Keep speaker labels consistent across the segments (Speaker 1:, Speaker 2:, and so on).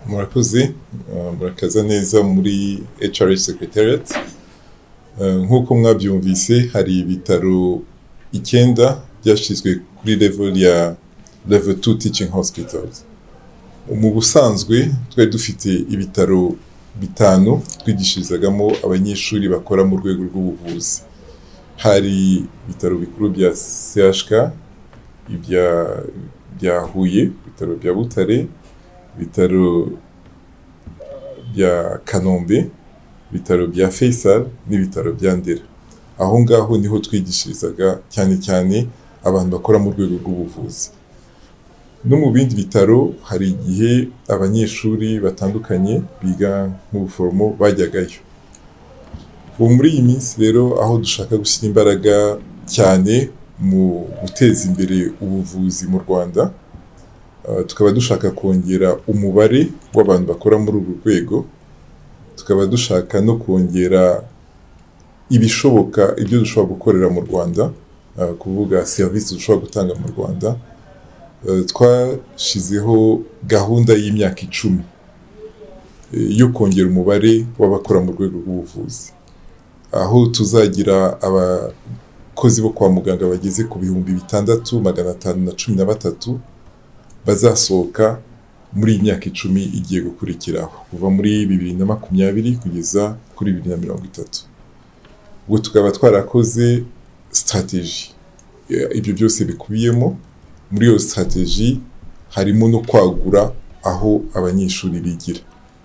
Speaker 1: murakoze murakaza neza muri HRH Secretariat nk'uko mwabyumvise hari ibitaro icyenda byashyizwe kuri level ya level 2 teaching hospitals mu busanzwe twari dufite ibitaro bitanu twigishirizagamo abanyeshuri bakora mu rwego rw'ubuvuzi hari ibitaro bikuru bya CHK bya Huye ibitaro bya Butare ibitaro bya Kanombe ibitaro bya Faisal n'ibitaro bya Ndera aho ngaho niho twigishirizaga cyane cyane abantu bakora mu rwego rw'ubuvuzi no mu bindi bitaro hari igihe abanyeshuri batandukanye biga nk'ubuforomo bajyagayo ubu muri iyi minsi rero aho dushaka gushyira imbaraga cyane mu guteza imbere ubuvuzi mu Rwanda tukaba dushaka kongera umubare w'abantu bakora muri uru rwego tukaba dushaka no kongera ibishoboka ibyo dushobora gukorera mu Rwanda kuvuga serivisi dushobora gutanga mu Rwanda twashyizeho gahunda y'imyaka icumi yo kongera umubare w'abakora mu rwego rw'ubuvuzi aho tuzagira abakozi bo kwa muganga bageze ku bihumbi bitandatu magana atanu na cumi na batatu bazasohoka muri iyi myaka icumi igiye gukurikiraho kuva muri bibiri na makumyabiri kugeza kuri bibiri na mirongo itatu ubwo tukaba twarakoze sitarateji ibyo byose bikubiyemo muri iyo sitarateji harimo no kwagura aho abanyeshuri bigira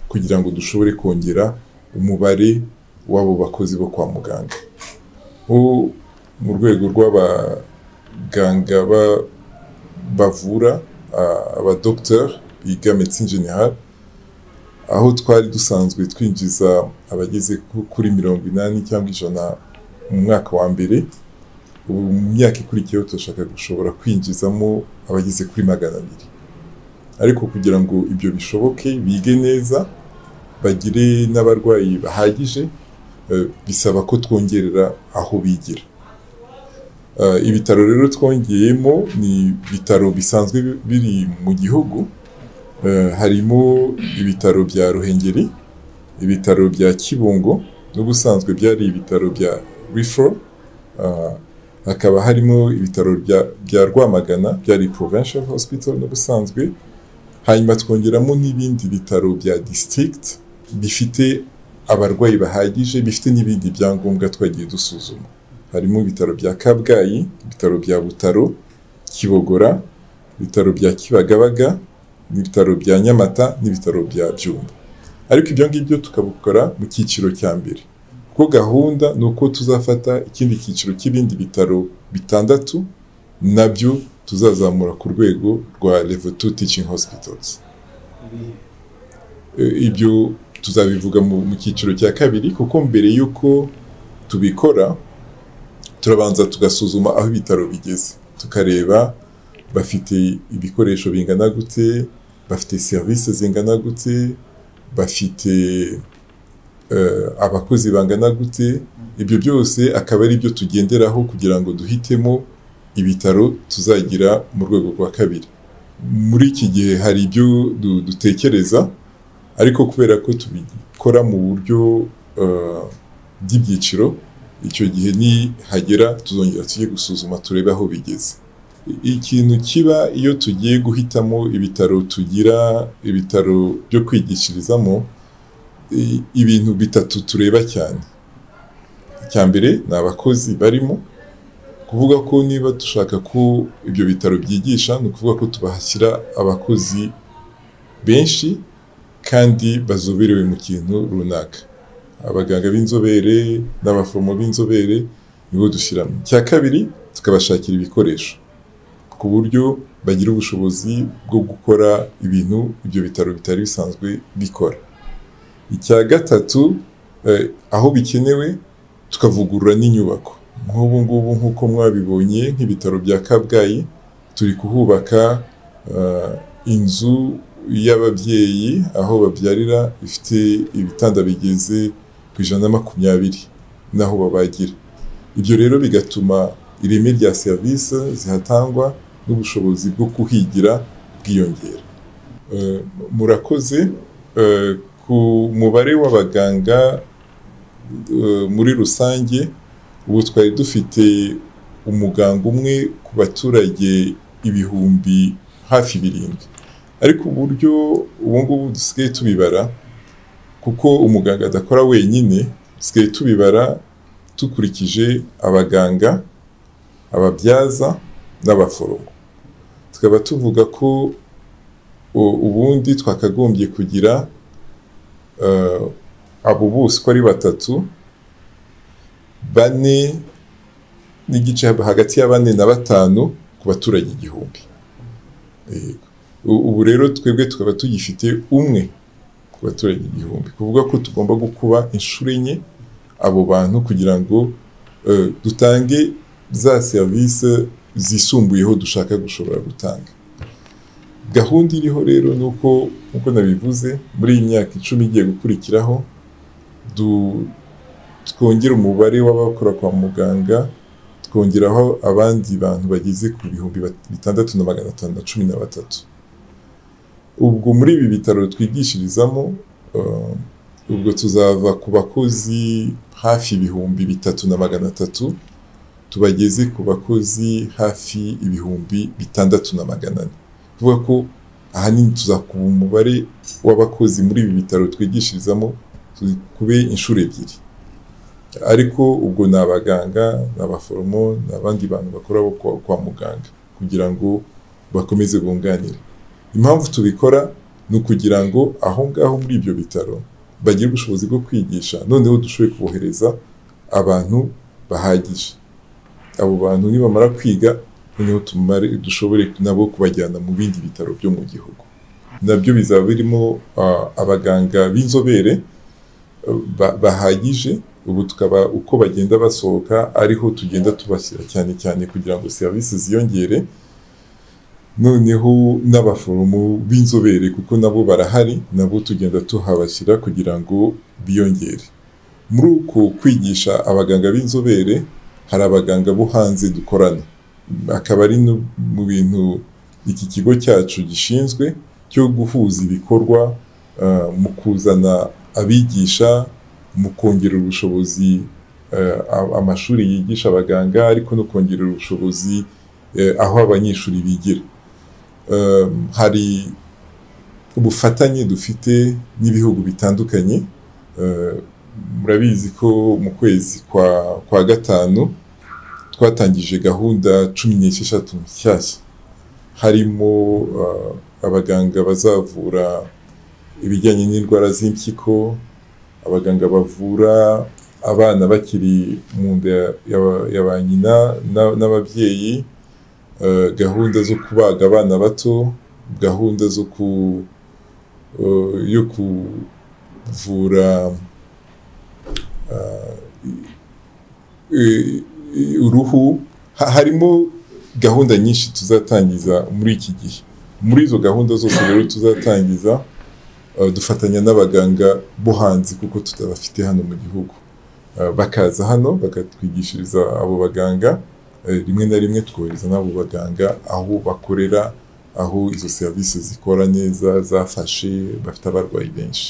Speaker 1: kugira ngo dushobore kongera umubare w'abo bakozi bo kwa muganga mu rwego rw'abaganga bavura abadogiteri biga medecine generale aho twari dusanzwe twinjiza abageze kuri mirongo inani cyangwa ijana mu mwaka wa mbere ubu mu myaka ikurikiyeho turashaka gushobora kwinjizamo abageze kuri magana abiri ariko kugira ngo ibyo bishoboke bige neza bagire n'abarwayi bahagije bisaba ko twongerera aho bigira ibitaro rero twongeyemo ni ibitaro bisanzwe biri mu gihugu harimo ibitaro bya ruhengeri ibitaro bya kibungo n'ubusanzwe byari ibitaro bya rifo hakaba harimo ibitaro bya rwamagana byari provincial hospital n'ubusanzwe hanyuma twongeramo n'ibindi bitaro bya district bifite abarwayi bahagije bifite n'ibindi byangombwa twagiye dusuzuma harimo ibitaro bya kabgayi ibitaro bya butaro kibogora ibitaro bya kibagabaga n'ibitaro bya nyamata n'ibitaro bya byumba ariko ibyo ngibyo tukabikora mu cyiciro cya mbere ko gahunda ni uko tuzafata ikindi cyiciro cy'ibindi bitaro bitandatu nabyo tuzazamura ku rwego rwa level 2 teaching hospitals ibyo tuzabivuga mu cyiciro cya kabiri kuko mbere y'uko tubikora turabanza tugasuzuma aho ibitaro bigeze tukareba bafite ibikoresho bingana gute bafite serivisi zingana gute bafite abakozi bangana gute ibyo byose akaba ari byo tugenderaho kugira ngo duhitemo ibitaro tuzagira mu rwego rwa kabiri muri iki gihe hari ibyo dutekereza ariko kubera ko tubikora mu buryo bw'ibyiciro icyo gihe nihagera tuzongera tujye gusuzuma turebe aho bigeze ikintu kiba iyo tugiye guhitamo ibitaro tugira ibitaro byo kwigishirizamo ibintu bitatu tureba cyane icya mbere ni abakozi barimo kuvuga ko niba dushaka ko ibyo bitaro byigisha ni ukuvuga ko tubahashyira abakozi benshi kandi bazoberewe mu kintu runaka abaganga b'inzobere n'abaforomo b'inzobere nibo dushyiramo icya kabiri tukabashakira ibikoresho ku buryo bagira ubushobozi bwo gukora ibintu ibyo bitaro bitari bisanzwe bikora icya gatatu aho bikenewe tukavugurura n'inyubako nk'ubu ngubu nk'uko mwabibonye nk'ibitaro bya kabgayi turi kuhubaka inzu y'ababyeyi aho babyarira ifite ibitanda bigeze ku ijana na makumyabiri n'aho babagira ibyo rero bigatuma ireme rya serivisi zihatangwa n'ubushobozi bwo kuhigira bwiyongera murakoze ku mubare w'abaganga muri rusange ubu twari dufite umuganga umwe ku baturage ibihumbi hafi birindwi ariko uburyo ubu ngubu dusigaye tubibara kuko umuganga adakora wenyine dusigaye tubibara dukurikije abaganga ababyaza n'abaforomo tukaba tuvuga ko ubundi twakagombye kugira abo bose uko ari batatu bane n'igice hagati ya bane na batanu ku baturage igihumbi ubu rero twebwe tukaba tugifite umwe ku baturage igihumbi kuvuga ko tugomba gukuba inshuro enye abo bantu kugira ngo dutange za serivisi zisumbuyeho dushaka gushobora gutanga gahunda iriho rero ni uko nk'uko nabivuze muri iyi myaka icumi igiye gukurikiraho twongera umubare w'abakora kwa muganga twongeraho abandi bantu bageze ku bihumbi bitandatu na magana atanu na cumi na batatu ubwo muri ibi bitaro twigishirizamo ubwo tuzava ku bakozi hafi ibihumbi bitatu na magana atatu tubageze ku bakozi hafi ibihumbi bitandatu na magana ane kuvuga ko ahanini tuzakuba umubare w'abakozi muri ibi bitaro twigishirizamo kube inshuro ebyiri ariko ubwo ni abaganga ni abaforomo ni abandi bantu bakora kwa muganga kugira ngo bakomeze bunganire impamvu tubikora ni ukugira ngo aho ngaho muri ibyo bitaro bagire ubushobozi bwo kwigisha noneho dushoboye kubohereza abantu bahagije abo bantu nibamara kwiga noneho tumare dushobore nabo kubajyana mu bindi bitaro byo mu gihugu nabyo bizaba birimo abaganga b'inzobere bahagije ubu tukaba uko bagenda basohoka ariho tugenda tubashyira cyane cyane kugira ngo serivisi ziyongere noneho n'abaforomo b'inzobere kuko nabo barahari nabo tugenda tuhabashyira kugira ngo biyongere muri uko kwigisha abaganga b'inzobere hari abaganga bo hanze dukorana akaba ari mu bintu iki kigo cyacu gishinzwe cyo guhuza ibikorwa mu kuzana abigisha mu kongera ubushobozi amashuri yigisha abaganga ariko no kongera ubushobozi aho abanyeshuri bigira hari ubufatanye dufite n'ibihugu bitandukanye murabizi ko mu kwezi kwa gatanu twatangije gahunda cumi n'esheshatu nshyashya harimo abaganga bazavura ibijyanye n'indwara z'impyiko abaganga bavura abana bakiri mu nda ya ba nyina n'ababyeyi gahunda zo kubaga abana bato gahunda zo yo kuvura uruhu harimo gahunda nyinshi tuzatangiza muri iki gihe muri izo gahunda zose rero tuzatangiza dufatanya n'abaganga bo hanze kuko tutabafite hano mu gihugu bakaza hano bakatwigishiriza abo baganga rimwe na rimwe twohereza n'abo baganga aho bakorera aho izo serivisi zikora neza zafashe bafite abarwayi benshi